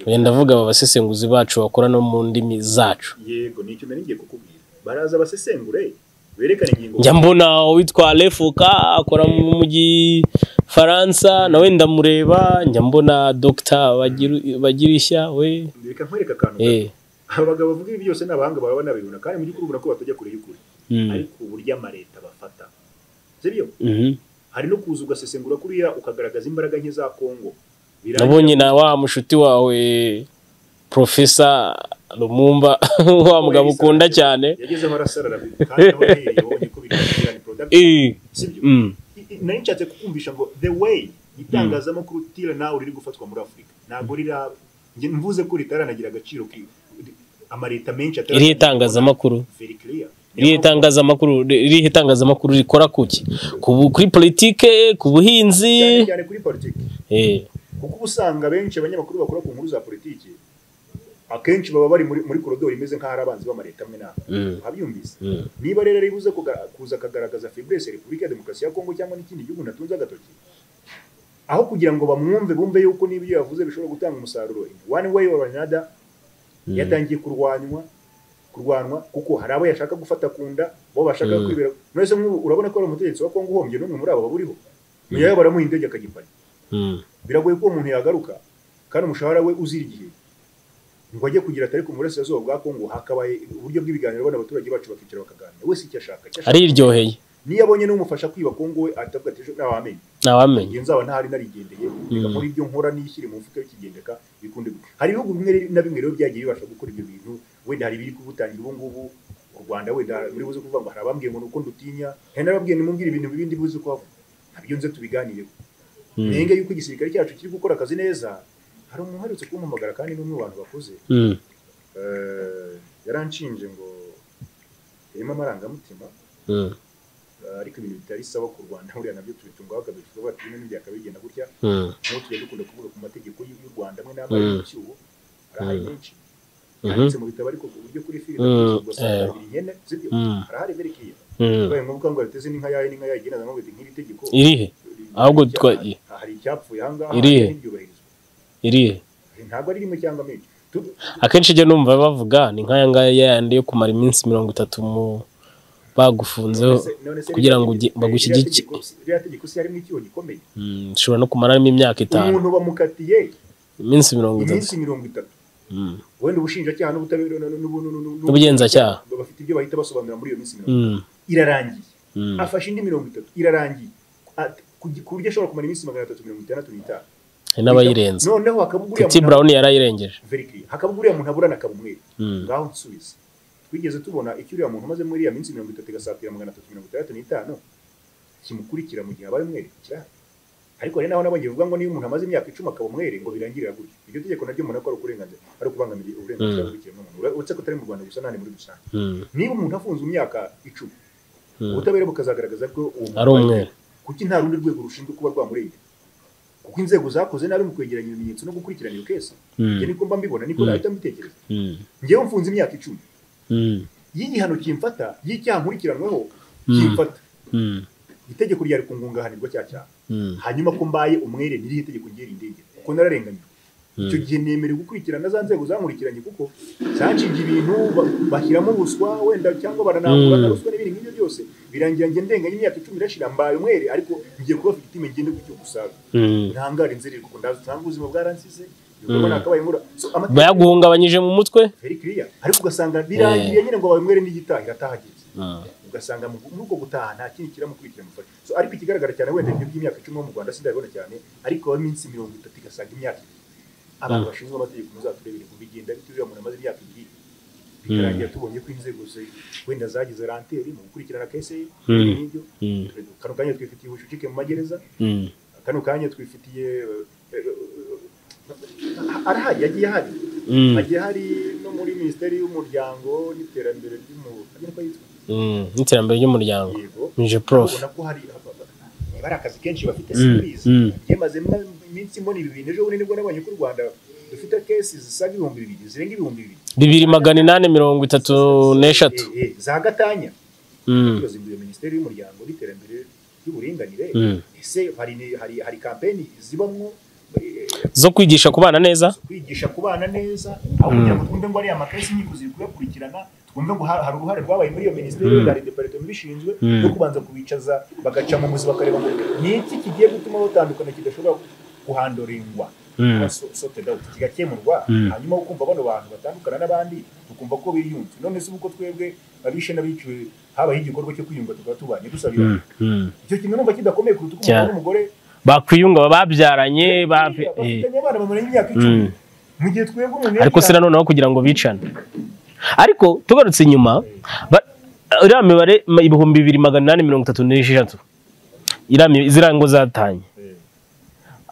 wenda ndavuga aba basesenguzi bacu bakora no mu ndimi zacu yego nicyo nari ngiye kukubwira baraza abasesengure berekane ingingo njya mbona uwitwa refuka akora mu mujyi faransa nawe ndamureba njya mbona dogita bagirishya we reka nkwereke akantu gato. eh abagabo bavuga ibi byose ni abahanga baba banabibona kandi mu by'ukuri ubona ko batajya kure y'ukuri mm, ariko uburyo amareta bafata sibyo mhm. hari no kuza ugasesengura kuriya ukagaragaza imbaraga nke za kongo birangira nabonye na wa mushuti wawe profesa rumumba wa mugabo ukunda cyane yagezeho arasarara kandi nawe uhereye wabonye ko bigaragara ni product Eh, sibyo mm, I- i- nari nshatse kukumvisha ngo the way itangazamakuru tira nawe riri gufatwa muri afurika ntabwo rira njye mvuze ko ritaragira agaciro ki amareta menshi atari irihe itangazamakuru very clear irihe itangazamakuru irihe itangazamakuru rikora kuki Ku bu- kuri politike ku buhinzi cyane cyane kuri politiki eh kuko uba usanga benshi abanyamakuru bakora ku nkuru za politiki akenshi baba bari muri, muri korodori imeze nk'aho ari abanzi b'amareta amwe n'amwe Mm. nkabyumvise mm, niba rero ribuze kuga- kuza akagaragaza fibrese repubulika ya demokarasi ya kongo cyangwa n'ikindi gihugu natunze agatoki aho kugira ngo bamwumve bumve yuko n'ibyo yavuze bishobora gutanga umusaruro in one way or another yatangiye kurwanywa kurwanwa kuko hari abo yashaka gufata ku nda bo bashaka Mm. kwibera mwese nk'ubu urabona ko ari umutegetsi wa kongo uhombye n'umwe muri abo baburiho niyo baramuha indege akagipana mm. biragoye ko uwo muntu yagaruka kandi umushahara we uzira igihe ngo ajye kugira atari ku burasirazuba bwa kongo hakabaye uburyo bw'ibiganiro bano abaturage bacu bakicara bakaganira wese icyo ashaka icyo ashaka. ariryoheye niyo abonye n'umufasha kwiba kongo we atavuga ati ejo ntawamenya ntawamenya ngiye nzaba ntahari narigendeye reka muri ibyo nkora nishyire mu mufuka bikigendeka bikunde gutya hari ibihugu bimwe na bimwe rero byagiye bibasha gukora ibyo bintu wenda hari ibiri kubutangira ubu ngubu u rwanda wenda muri buze kuvuga ngo hari abambwiye ngo ni uko ndutinya hari n'ababwiye nimubwire ibintu bibi ndibuze uko havuga nabyo nze tubiganireho Mm. nenga yuko igisirikare cyacu kiri gukora akazi neza hari umuntu uherutse kumpamagara kandi n'umwe mu bantu bakuze Mm, Eh, yaranshinje ngo irimo amarangamutima mm, eh, ariko ibintu bitari sawa ku rwanda buriya nabyo tubitungwaho kabiri tuba bati n'ibindi akabigenda gutya mm, nk'uko tujya dukunda kuvuga ku mategeko y'u y'u rwanda amwe n'amwe ari Mm. mu cyuho arahari Mm. menshi Mhm. yanditse mu bitabo ariko ku buryo kuri filime Mm, eh. ugasanga ihene zibyo Mm. arahari berekeye mm. baye ngombwa ngo yateze n'inka yayo n'inka yayo igenda ngo nk'iri tegeko irihe ahubwo twa- hari icyapfuye aha ngaha Irihe? ntibyubahirizwe irihe ntabwo ari rimwe cyangwa menshi Tu- akenshi ijya numva bavuga ni nk'aya ngaya yayandi yo kumara iminsi mirongo itatu mu bagufunzeho None se- none se kugira ngo ririya ugi- tegeko- bagushyigike ririya tegeko- ririya tegeko si harimo icyuho gikomeye Mm, ushobora no kumaramo imyaka itanu umuntu bamukatiye iminsi mirongo itatu iminsi mirongo itatu Mm, wenda ubushinjacyaha n'ubutabera n'u- n'u- n'u- n'u- n'u- N'ubugenzacyaha. bafite ibyo bahita basobanura muri iyo minsi mirongo itatu mm, irarangiye mm, afashe indi mirongo itatu irarangiye At- ku gi- ku buryo ashobora kumara iminsi magana atatu mirongo itandatu n'itanu hari n'abayirenze noneho hakaba uguriya titi muntu- brown yarayirengeje Very clear. hakaba uguriya muntu aburana akaba umwere Mm, ngaho nsubize twigeze tubona icyo uriya muntu umaze muri iriya minsi mirongo itatu igasatira magana atatu mirongo itandatu n'itanu kimukurikira mu gihe abaye umwere kirahari ariko hari n'aho n'abandi bavuga ngo niyo umuntu amaze imyaka icumi akaba umwere ngo birangirira gutyo iryo tegeko naryo umuntu ko ari uburenganzira ari ukubangamira uburenganzira Mm. bw'ikiremwamuntu Ura- uretse ko atari mu rwanda gusa n'ahandi muri rusange mm, niba umuntu afunze imyaka icumi mm. ubutabera bukazagaragaza ko uwo muntu ari umweru kuki nta rundi rwego rushinzwe kuba rwamurengera kuko inzego zakoze nabi mu kwegeranya ibimenyetso no gukurikirana iyo kesi Mm, njye niko mba mbibona niko Mm. nahita mbitekereza mm, njyewe mfunze imyaka icumi mm, y'igihano kimfata y'icyaha nkurikiranweho Mm. kimfata mm, itegeko ryari ku ngungahanirwa cya cyaha mm, hanyuma ko mbaye umwere n'irihe tegeko ngiye rindengera kuko nararenganyijwe icyo mm. gihe nemerewe gukurikirana za nzego zankurikiranye kuko zanshinga ibintu ba- bashyiramo ruswa wenda cyangwa baranambura Mm. na ruswa n'ibindi nk'ibyo byose birangira njye ndenganye imyaka icumi irashira mbaye umwere ariko ngiye kuba figitime ngende gucyo gusaga Mm. ntangara inzira ko ndazi usanga ubuzima bwaransize ibikorwa Mm. nakabaye nkura So, amategeko bayaguhungabanyije mu mutwe very clear ariko ugasanga birangiye nyine ngo abaye umwere n'igitaha iratahageze Mm, ugasanga mu- muri ubwo gutaha nta kindi kiramukurikira mufasha so ariko ikigaragara cyane wenda ibyo by'imyaka icumi bo mu rwanda sindabibona cyane ariko aho iminsi mirongo itatu igasaga imyaka ibiri abantu Mm. bashinzwe amategeko muzaturebere ngo bigenda bite uriya muntu amaze imyaka ibiri bikarangira tubonye ko inzego ze- wenda zagize ranteri mu gukurikirana kese ye Mm. ibyo ngibyo mm, kano kanya twifitiye ubucucike mu magereza mm, kano kanya twifitiye eh, eh, eh, arahari yagiye ahari mm, hagiye hari no muri minisiteri y'umuryango n'iterambere ry'umuntu ko yitwa mm. n'iterambere ry'umuryango yego mije prof ubona ko hari niba ari akazi kenshi bafite Mm, sibizi mm. yamaze iminsi mbona ibi bintu ejo bundi nibwo nabonye ko u rwanda dufite kesi zisaga ibihumbi bibiri zirenga ibihumbi bibiri bibiri magana inani mirongo itatu n'eshatu Eh, eh, za gatanya Mm, turazinduye minisiteri y'umuryango n'iterambere ry'uburinganire mm, ese hari ni- hari hari kampeni zibamwo zo kwigisha kubana neza kwigisha kubana neza aho kugira ngo twumve ngo ari amakesi inkiko ziri kuyakurikirana twumve ngo ha- hari uruhare rwabaye muri iyo minisiteri Mm. mm. hari departement ibishinzwe Mm. yo kubanza kubicaza bagaca mu muzi bakareba ngo ni iki kigiye gutuma batandukana kidashobora guhandorengwa Mm. So- sorted out, kigakemurwa Mm. hanyuma wo kumva bano bantu batandukana n'abandi tukumva ko biyunze none se ubwo twebwe abishe n'abiciwe habayeho igikorwa cyo kwiyunga tukaba tubanye dusabira Mm, mm. icyo kintu numva kidakomeye kuruta uko Cyane. umugabo n'umugore bakwiyunga babyaranye ba- eh. bafitanye abana bamaranye imyaka icumi Mm. mu gihe twebwe umuntu ariko si yabyara- noneho kugira ngo bicane ariko tugarutse inyuma ba- iriya mibare ma- ibihumbi bibiri magana inani mirongo itatu n'esheshatu iriya mi- ziriya ngo zatanye Eh.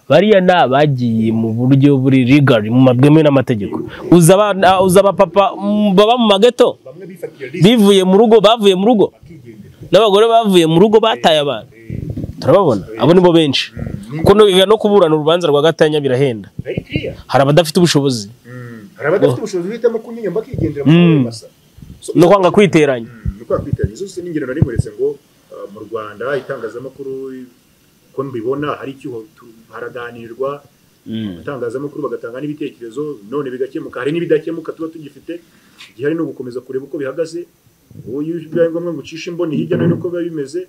bariya ni abagiye mu buryo buri rigari mu mabwemewe n'amategeko uza abana- uza abapapa mm, baba mu mageto bamwe bifatiye lisi bivuye mu rugo bavuye mu rugo bakigendera n'abagore bavuye mu rugo bataye abantu Eh, turababona abo ni bo benshi mm, kuko no- no kuburana urubanza rwa gatanya birahenda very clear. hari abadafite ubushobozi Mm, hari abadafite ubushobozi bihitamo kunyiyumva bakigendera mu Mm. masa So- no kwanga kwiteranya Mm, ni uko yakwitanya izo si n'ingero na rimwe uretse ngo uh, mu rwanda itangazamakuru ko mbibona hari icyuho tu- haraganirwa itangazamakuru bagatanga n'ibitekerezo none bigakemuka hari n'ibidakemuka tuba tugifite igihari ni ugukomeza kureba uko bihagaze ubu iyo bibaye ngombwa ngo ucishe imboni hirya no hino uko biba bimeze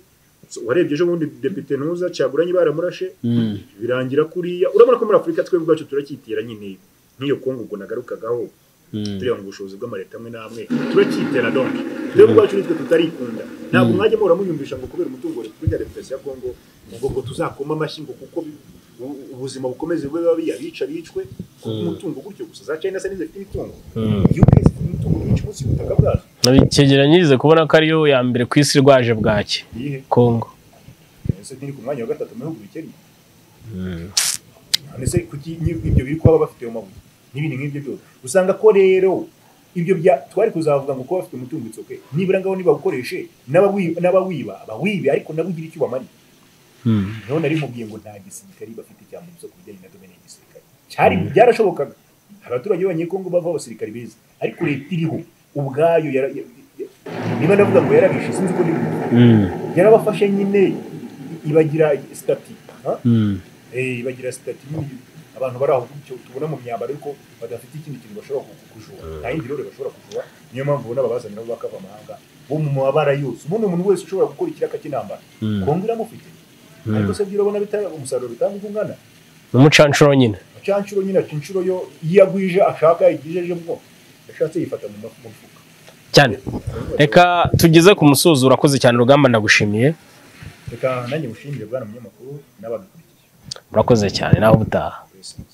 So, warebye ejo bundi depite ntuza cyaburanye baramurashe Mm. birangira kuriya urabona ko muri afurika twebwe ubwacu turacyitera nyine nk'iyo kongo ubwo nagarukagaho turiya mu bushobozi bw'amaleta amwe n'amwe turacyitera donke twebwe ubwacu nitwe tutarikunda ntabwo mwajya muhora muyumvisha ngo kubera umutungo wa repubulika ya demokarasi ya kongo ngo ngo tuzakoma amashyi ngo kuko bi- u- ubuzima bukomeze bube babi abica bicwe kuko umutungo gutyo gusa za china se ntizifite imitungo Mm. yuke zifite imitungo myinshi munsi y'ubutaka bwazo cyegeranyirize kubona ko ariyo ya mbere ku isi rwaje bwaki iyihe kongo ese ntiri ku mwanya wa gatatu mu bihugu bikennye ndetse kuki ni- ibyo biri kuba bafite mu mabuye n'ibindi nk'ibyo byose usanga ko rero ibyo bya twari kuzavuga ngo kuba bafite umutungo it's okay nibura ngaho nibabukoreshe n'abawi- n'abawiba abawibe ariko nabo ugira icyo ubamariye noneho nari mubwiye ngo nta gisirikari bafite cya mu isoko bijyanye na domene y'igisirikare cyari byarashobokaga abaturage b'abanyekongo bavaho abasirikari beza ariko leta iriho ubwayo yara- ya- ya- niba ndavuga ngo yarabishe sinzi ko ndibuze yarabafashe nyine ibagira sitati ha? Eh, bagira sitati nyine abantu bari aho gutyo tubona mu myambaro ariko badafite ikindi kintu bashobora ku- kujura nta yindi rero bashobora kujura niyo mpamvu ubona babazanira abo bakava amahanga bo mu mabara yose ubundi umuntu wese ushobora gukora ikiraka cy'intambara Mm. kongo iramufite ariko se byurabona bitara- umumusaruro bitanga uko ungana umucanshuro nyine cya nshuro nyine aca inshuro yo iyo agwije ashaka igijeje bwo yashatse yifata mu mafu- mu mufuka cyane reka tugeze ku musozo urakoze cyane urugamba ndagushimiye reka nanjye ngushimire bwana munyamakuru n'ababikurikiye urakoze cyane nawe ubutaha Yes.